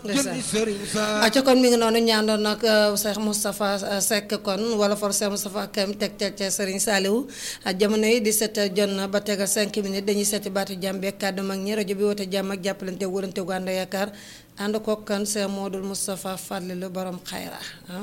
acca kon mi ngi noonu ñaandoon nag Cheikh Moustapha Seck kon wala for Cheikh Moustapha Kam teg teg ca Serigne Saliou jamono yi di set jot na ba tegal 5 minutes dañuy seeti baatu jàmm beeg kàddu mag ñi rajo bi woote jàmm ak jàppalante wërante gu ànd yaakaar ànd koog kan Cheikh Modou Moustapha Fadlilu borom xayra ah.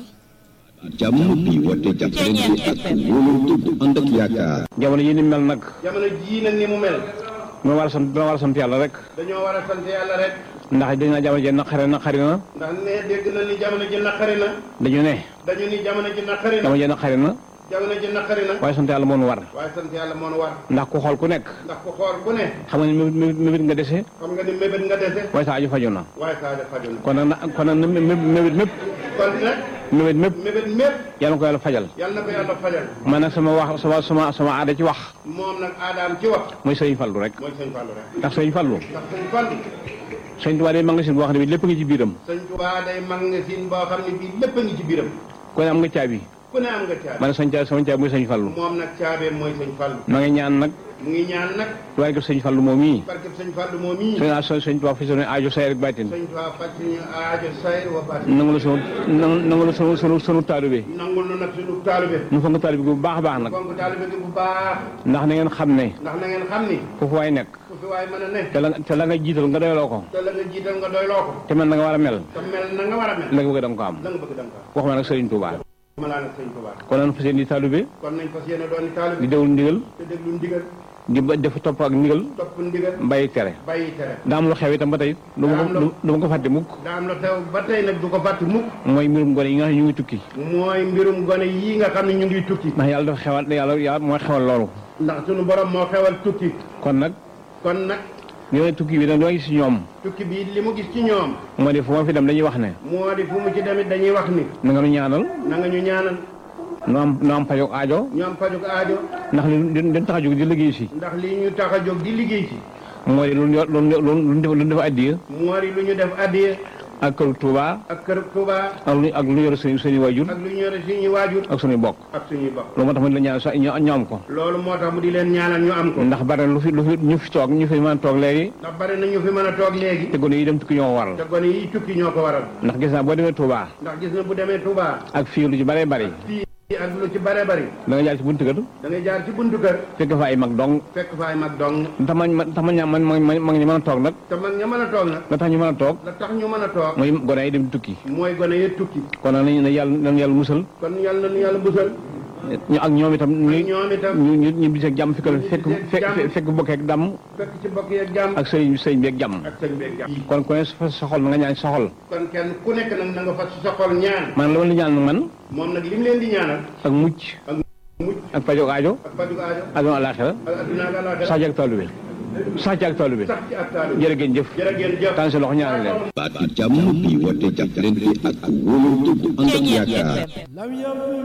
jàmm bi woote jàppalante ak wóolante gu ànd ak yaakaar. jamono yi ni mel nag. jamono jii nag ni mu mel. ñoo war a sant ñoo war a sant yàlla rek. dañoo war a sant yàlla rek. ndax dañu naa jamono ji naqare naqari na. ndax ne dégg na ni jamono ji naqari na. dañu ne. dañu ni jamono ji naqari na. jamono ji naqari na. jamono ji naqari na. waaye sant yàlla moo nu war. waaye sant yàlla moo nu war. ndax ku xool ku nekk. ndax ku xool ku ne. xam nga ni mébét mébét nga dese. xam nga ni mébét nga dese. waaye saa aju faju na. waaye saa de faju na. kon nag na kon nag mébét mépp. kon nag. mébét mépp. mébét mépp. yàlla na ko yàlla fajal. yàlla na ko yàlla fajal. man nag sama wax sama sama sama aada ci wax. moom nag aadaam ci wax. mooy sëñ Fallu rek. mooy sëñ Fallu rek. ndax sëñ Fallu. ndax sëñ Fallu. sëñ Tuubaa day magasin boo xam ne bi lépp ngi ci biiram. sëñ Tuubaa day magasin boo xam ne bii lépp a ngi ci biiram. ku ne am nga caabi. ku ne am nga caabi. man sëñ caabi sama caabi mooy sëñ Fallu. moom nag caabeem mooy sëñ Fallu. ma ngi ñaan nag. mu ngi ñaan nag. waaye ko sëñ Fallu moom mii. barke sëñ Fallu moom mii. sëñ sëñ sëñ Tuubaa fi sunu aajo say rek baatin. sëñ Tuubaa faj suñu aajo sayr wa baatin. nangu la sunu nangu la sunu sunu sunu taalibe. nangul nu nag suñu taalibe. ñu fonk taalibe bu baax a baax nag. fonk taalibe gi bu baax. ndax na ngeen xam ne. ndax na ngeen xam ni. foofu waay nekk. ku fi waay mën a ne. te la te la nga jiital nga doyloo ko. te la nga jiital nga doyloo ko. te mel na nga war a mel. te mel na nga war a mel. la nga bëgg da nga ko am. la nga bëgg da nga ko am. waxuma nag Sëriñ Tuubaa. ma laa nag sëñ Tuubaa. kon nag fas yéene di taalibe. kon nañ fas yéene doon taalibe. di déglu ndigal. te déglu ndigal. di ba def topp ak ndigal. topp ndigal. bàyyi tere. bàyyi tere. daa am lu xew itam ba tey. du ma ko du ma ko fàtte mukk. daa am la teew ba tey nag du ko fàtte mukk. mooy mbirum gone yi nga xam ne ñu ngi tukki. mooy mbirum gone yii nga xam ne ñu ngi tukki. ndax yàlla dafa xewal yàlla yàlla mooy xewal loolu. ndax suñu borom moo xewal tukki. kon nag. kon nag. ñooy tukki bi nag loo gis ci ñoom. tukki bi li mu gis ci ñoom. moo di fu ma fi dem dañuy wax ne. moo di fu mu ci demit dañuy wax ni. na nga nu ñaanal. na nga ñu ñaanal. nu am nu am pajog aajo. ñu am pajuk aajo. ndax li li li tax a jóg di liggéey si. ndax li ñu tax a jóg di liggéey ci. moo di lu ñu lu ñu lu ñu def lu ñu def addiya. moo di lu ñu def addiya. ak këru Touba. ak kër Touba. ak lu ak lu ñu yor suñu suñu waajur. ak lu ñu yore suñuy waajur. ak suñuy bokk. ak suñuy bokk. loolu moo tax ma di la ñaan sax ñu ñu am ko. loolu moo tax mu di leen ñaanal ñu am ko. ndax bari na lu fi lu fi ñu fi toog ñu fi mën a toog léegi. ndax bari na ñu fi mën a toog léegi. te gone yi dem tukki ñoo ko waral. te gone yi tukki ñoo ko waral. ndax gis naa boo demee Touba. ndax gis na bu demee Touba. ak fii lu ci bëree bëri. fii ak lu ci bare bari. da nga jaar ci buntu kër. da ngay jaar ci buntu kër. fekk fa ay mag dong. fekk fa ay mag dong. tax ma tax ma ña man ma ma ñu mën a toog nag. te mag ña mën a toog nag. la tax ñu mën a toog. la tax ñu mën a toog. mooy gone yi dem tukki. mooy gone yi tukki. kon nag nañu ne yàlla nañu yàlla musal. kon yàlla na yàlla musal. ñu ak ñoom itam ñu ñoom itam. ñu ñu ñu bis ak jàmm fekk fekk fekk fekk bokk ak dàmm. fekk ci bokk yeeg jàmm. ak sëriñ sëriñ bi ak jàmm. ak sëñ beeg jàmm. kon ku ne sa soxol na nga ñaan soxol. kon kenn ku nekk nag na nga fas sa xol ñaan. man la ma la ñaan man. moom nag li mu leen di ñaanal. ak mucc. ak mucc. ak pajog aajo. ak faju aajo. aduna alaxira ak adduna ak àllaaxira. sax ci ak taalibe sax ci ak taalibe sax ci ak taalu. jërë ngeen jëf. jërë ngeen jëf. tànn sa loxo ñaanal leen. baatu jàmm bi woote jàppalante ak wóolante gu ànd ak yaakaar.